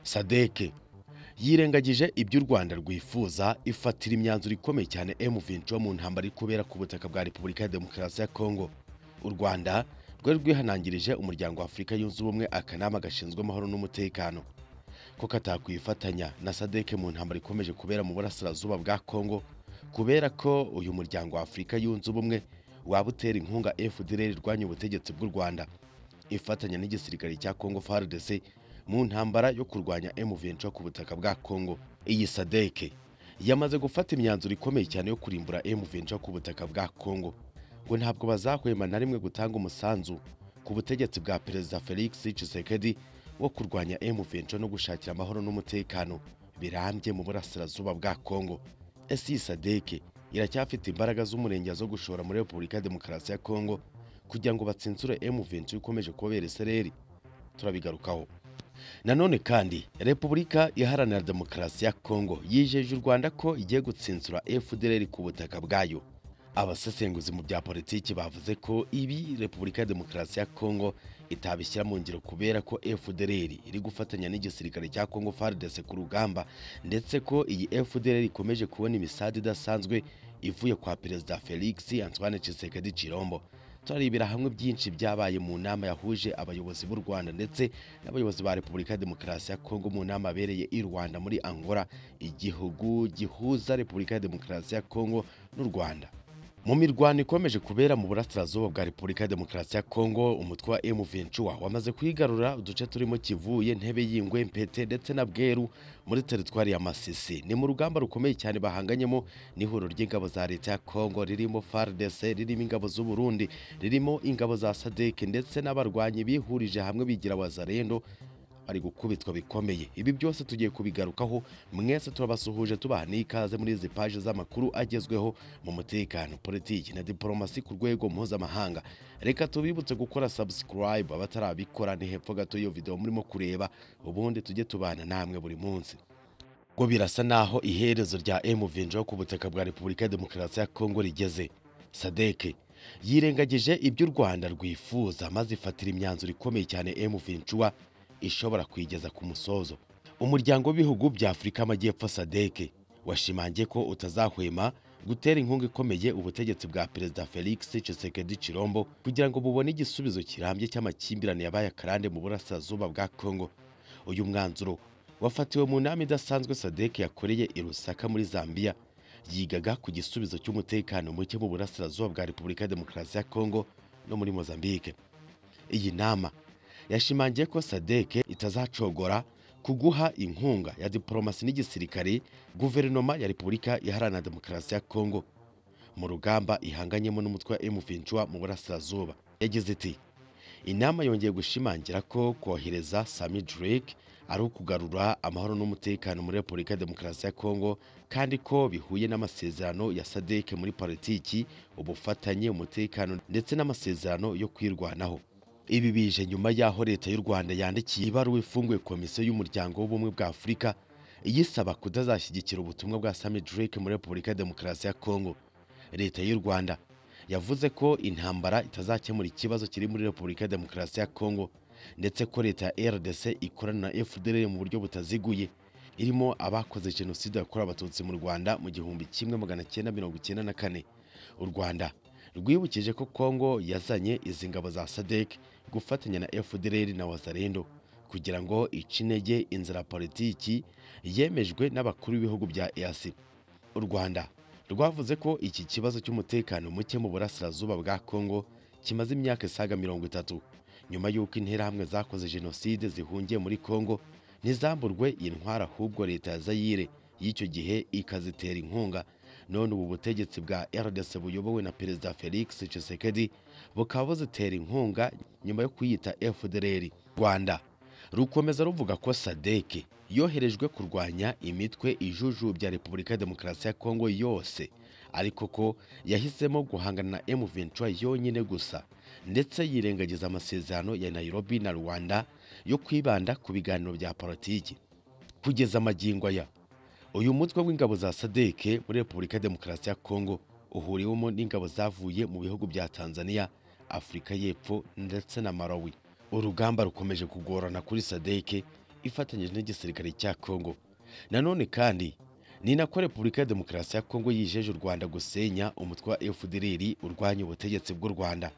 sadek yirengagije ibyo u rwanda rwifuza ifatira imyanzuro ikomeye cyane M23 mu ntambara iri kubera ku butaka bwa repubulika ya demokarasi ya kongo u rwanda rwari rwihanangirije umuryango wa afurika yunze ubumwe akanama gashinzwe amahoro n'umutekano ko katakwifatanya na sadek mu ntambara ikomeje kubera mu burasirazuba bwa kongo kubera ko uyu muryango wa afurika yunze ubumwe waba utera inkunga fdr irwanya ubutegetsi bw'u rwanda ifatanya n'igisirikare cya kongo fardc mu ntambara yo kurwanya M23 ku butaka bwa Kongo iyi sadeke yamaze gufata imyanzuro ikomeye cyane yo kurimbura M23 ku butaka bwa Kongo ngo ntabwo bazahwema na rimwe gutanga umusanzu ku butegetsi bwa Perezida Felix Tshisekedi wo kurwanya M23 no gushakira amahoro n'umutekano birambye mu burasirazuba bwa Kongo ese iyi sadeke iracyafite imbaraga z'umurenge zo gushora muri Repubulika ya Demokarasi ya Kongo kugira ngo batsinsure M23 ikomeje kubera isereri turabigarukaho nanone kandi repubulika iharanira demokarasi ya kongo yijeje u rwanda ko igiye gutsinsura fdr ku butaka bwayo abasesenguzi mu bya politiki bavuze ko ibi repubulika ya demokarasi ya kongo itabishyira mu ngiro kubera ko fdr iri gufatanya n'igisirikare cya kongo fardc ku rugamba ndetse ko iyi fdr ikomeje kubona imisade idasanzwe ivuye kwa perezida felix antoine tshisekedi chirombo turarebera hamwe byinshi byabaye mu nama yahuje abayobozi b'u Rwanda ndetse n'abayobozi ba Repubulika ya Demokarasi ya Kongo mu nama abereye i Rwanda muri Angola igihugu gihuza Repubulika ya Demokarasi ya Kongo n'u Rwanda mu mirwano ikomeje kubera mu burasirazuba bwa Repubulika ya Demokarasi ya Kongo umutwe wa M23 wamaze kwigarura uduce turimo Kivuye Ntebe y'Ingwe Mpete ndetse na Bweru muri teritwari ya Masisi ni mu rugamba rukomeye cyane bahanganyemo n'ihuriro ry'ingabo za leta ya Kongo ririmo FARDC ririmo ingabo z'u Burundi ririmo ingabo za SADC ndetse n'abarwanyi bihurije hamwe bigira Wazarendo bari gukubitwa bikomeye ibi byose tugiye kubigarukaho mwese turabasuhuje tubaha n'ikaze muri izi paje z'amakuru agezweho mu mutekano politiki na diporomasi ku rwego mpuzamahanga reka tubibutse gukora subscribe abatarabikora ni hepfo gato iyo video murimo kureba ubundi tujye tubana namwe buri munsi ngo birasa naho iherezo rya M23 ku butaka bwa Repubulika ya Demokarasi ya Kongo rigeze sadeke yirengagije ibyo u Rwanda rwifuza maze ifatira imyanzuro ikomeye cyane M23 ishobora kuyigeza ku musozo umuryango w'ibihugu bya afurika amajyepfo sadeke washimangiye ko utazahwema gutera inkunga ikomeye ubutegetsi bwa perezida felix tshisekedi chirombo kugira ngo bubone igisubizo kirambye cy'amakimbirane yabaye akarande mu burasirazuba bwa kongo uyu mwanzuro wafatiwe mu nama idasanzwe sadeke yakoreye i rusaka muri zambia yigaga ku gisubizo cy'umutekano muke mu burasirazuba bwa repubulika ya demokarasi ya kongo no muri mozambique iyi nama yashimangiye ko sadeke itazacogora kuguha inkunga ya diporomasi n'igisirikare guverinoma ya repubulika iharanira demokarasi ya kongo mu rugamba ihanganyemo n'umutwe wa M23 mu burasirazuba yagize iti inama yongeye gushimangira ko kohereza Sami Drake ari ukugarura amahoro n'umutekano muri repubulika ya demokarasi ya kongo kandi ko bihuye n'amasezerano ya sadeke muri politiki ubufatanye umutekano ndetse n'amasezerano yo kwirwanaho ibi bije nyuma y'aho leta y'u rwanda yandikiye ibaruwa ifunguye komisiyo y'umuryango w'ubumwe bwa afurika iyisaba kutazashyigikira ubutumwa bwa sami drake muri repubulika ya demokarasi ya kongo leta y'u rwanda yavuze ko intambara itazakemura ikibazo kiri muri repubulika ya demokarasi ya kongo ndetse ko leta ya rdc ikorana na fdr mu buryo butaziguye irimo abakoze jenoside yakorewe abatutsi mu rwanda mu gihumbi kimwe magana cyenda mirongo icyenda na kane u rwanda rwibukije ko kongo yazanye izi ngabo za sadek gufatanya na FDLR na Wazalendo kugira ngo ice intege inzira politiki yemejwe n'abakuru b'ibihugu bya EAC. U Rwanda rwavuze ko iki kibazo cy'umutekano muke mu burasirazuba bwa Kongo kimaze imyaka isaga mirongo itatu nyuma y'uko interahamwe zakoze jenoside zihungiye muri Kongo ntizamburwe intwara ahubwo leta ya Zaire y'icyo gihe ikazitera inkunga none ubu butegetsi bwa RDC buyobowe na Perezida Felix Tshisekedi bukaba buzitera inkunga nyuma yo kuyita FDLR. Rwanda rukomeza ruvuga ko SADC yoherejwe kurwanya imitwe ijujubya Repubulika ya Demokarasi ya Kongo yose ariko ko yahisemo guhangana na M23 yonyine gusa ndetse yirengagiza amasezerano ya Nairobi na Rwanda yo kwibanda ku biganiro bya politiki kugeza amagingo aya uyu mutwe w'ingabo za sadeke muri repubulika ya demokarasi ya kongo uhuriwemo n'ingabo zavuye mu bihugu bya tanzania afurika y'epfo ndetse na malawi urugamba rukomeje kugorana kuri sadeke ifatanyije n'igisirikare cya Congo nanone kandi ni nako Repubulika ya Demokarasi ya Kongo yijeje u Rwanda gusenya umutwe wa FDLR urwanya ubutegetsi bw'u Rwanda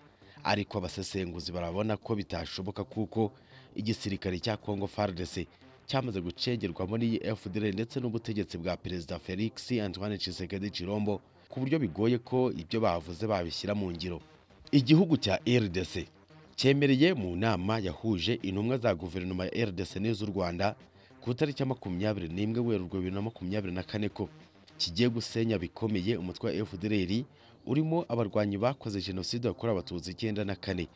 ariko abasesenguzi barabona ko bitashoboka kuko igisirikare cya Kongo FARDC cyamaze gucengerwamo n'iyi FDLR ndetse n'ubutegetsi bwa Perezida Felix Antoine Tshisekedi Chilombo ku buryo bigoye ko ibyo bavuze babishyira mu ngiro igihugu cya RDC cyemereye mu nama yahuje intumwa za guverinoma ya RDC n'iz'u Rwanda ku itariki ya makumyabiri n'imwe werurwe bibiri na makumyabiri na kane ko kigiye gusenya bikomeye umutwe wa FDLR urimo abarwanyi bakoze jenoside yakorewe abatutsi icyenda na kane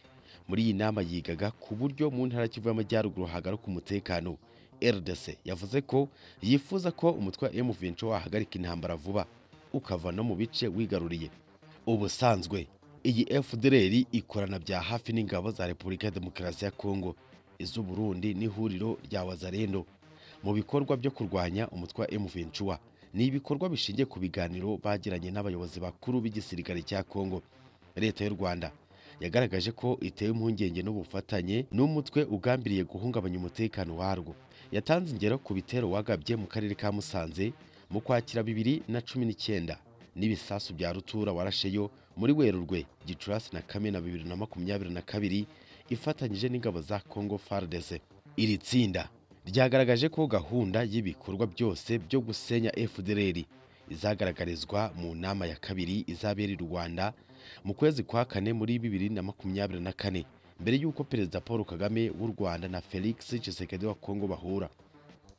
muri iyi nama yigaga ku buryo mu ntara Kivu y'Amajyaruguru hagaruka umutekano RDC yavuze ko yifuza ko umutwe wa M23 wahagarika intambara vuba ukava no mu bice wigaruriye ubusanzwe iyi FDLR ikorana bya hafi n'ingabo za Repubulika ya Demokarasi ya Kongo iz'Uburundi n'ihuriro rya Wazalendo mu bikorwa byo kurwanya umutwe wa M23 ni ibikorwa bishingiye ku biganiro bagiranye n'abayobozi bakuru b'igisirikare cya Kongo leta y'u Rwanda yagaragaje ko iteye impungenge n'ubufatanye n'umutwe ugambiriye guhungabanya umutekano warwo yatanze ingero ku bitero wagabye mu karere ka Musanze mu kwakira bibiri na cumi n'icyenda n'ibisasu bya rutura warasheyo muri Werurwe Gicurasi na Kamena bibiri na makumyabiri na kabiri ifatanyije n'ingabo za Congo FARDC iri tsinda ryagaragaje ko gahunda y'ibikorwa byose byo gusenya FDLR izagaragarizwa mu nama ya kabiri izabera i Rwanda mu kwezi kwa kane muri bibiri na makumyabiri na kane mbere y'uko Perezida Paul Kagame w'u Rwanda na Felix Tshisekedi wa Kongo bahura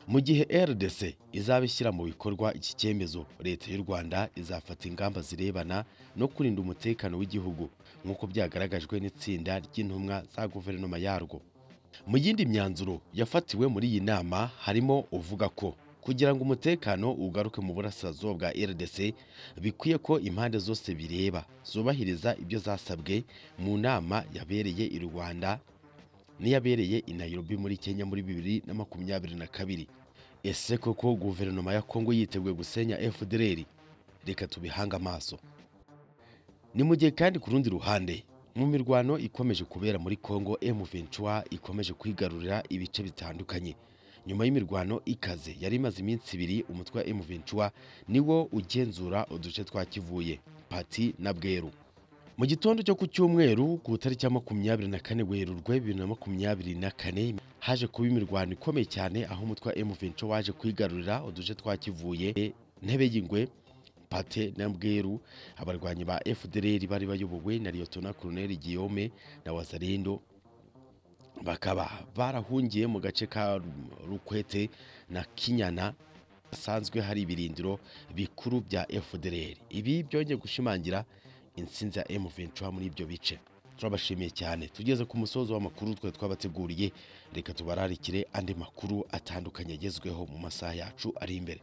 mu gihe RDC izabishyira mu bikorwa iki cyemezo leta y'u Rwanda izafata ingamba zirebana no kurinda umutekano w'igihugu nk'uko byagaragajwe n'itsinda ry'intumwa za guverinoma yarwo mu yindi myanzuro yafatiwe muri iyi nama harimo uvuga ko kugira ngo umutekano ugaruke mu burasirazuba bwa RDC bikwiye ko impande zose bireba zubahiriza ibyo zasabwe mu nama yabereye i Rwanda n'iyabereye i Nairobi muri Kenya muri bibiri na makumyabiri na kabiri ese koko guverinoma ya Kongo yiteguye gusenya FDLR reka tubihange amaso ni mu gihe kandi ku rundi ruhande mu mirwano ikomeje kubera muri Kongo M23 ikomeje kwigarurira ibice bitandukanye nyuma y'imirwano ikaze yari imaze iminsi ibiri umutwe wa M23 niwo ugenzura uduce twa Kivuye Pati na Bweru mu gitondo cyo ku cyumweru ku itariki ya makumyabiri na kane Werurwe bibiri na makumyabiri na kane haje kuba imirwano ikomeye cyane aho umutwe wa M23 waje kwigarurira uduce twa Kivuye Ntebe y'Ingwe Pate na Mbweru abarwanyi ba FDLR bari bayobowe na Liyotona Colonel Guillaume na Wazalendo bakaba barahungiye mu gace ka Rukwete na Kinyana hasanzwe hari ibirindiro bikuru bya FDLR ibi byongeye gushimangira intsinzi ya M23 muri ibyo bice turabashimiye cyane tugeze ku musozo w'amakuru twe twabateguriye reka tubararikire andi makuru atandukanye agezweho mu masaha yacu ari imbere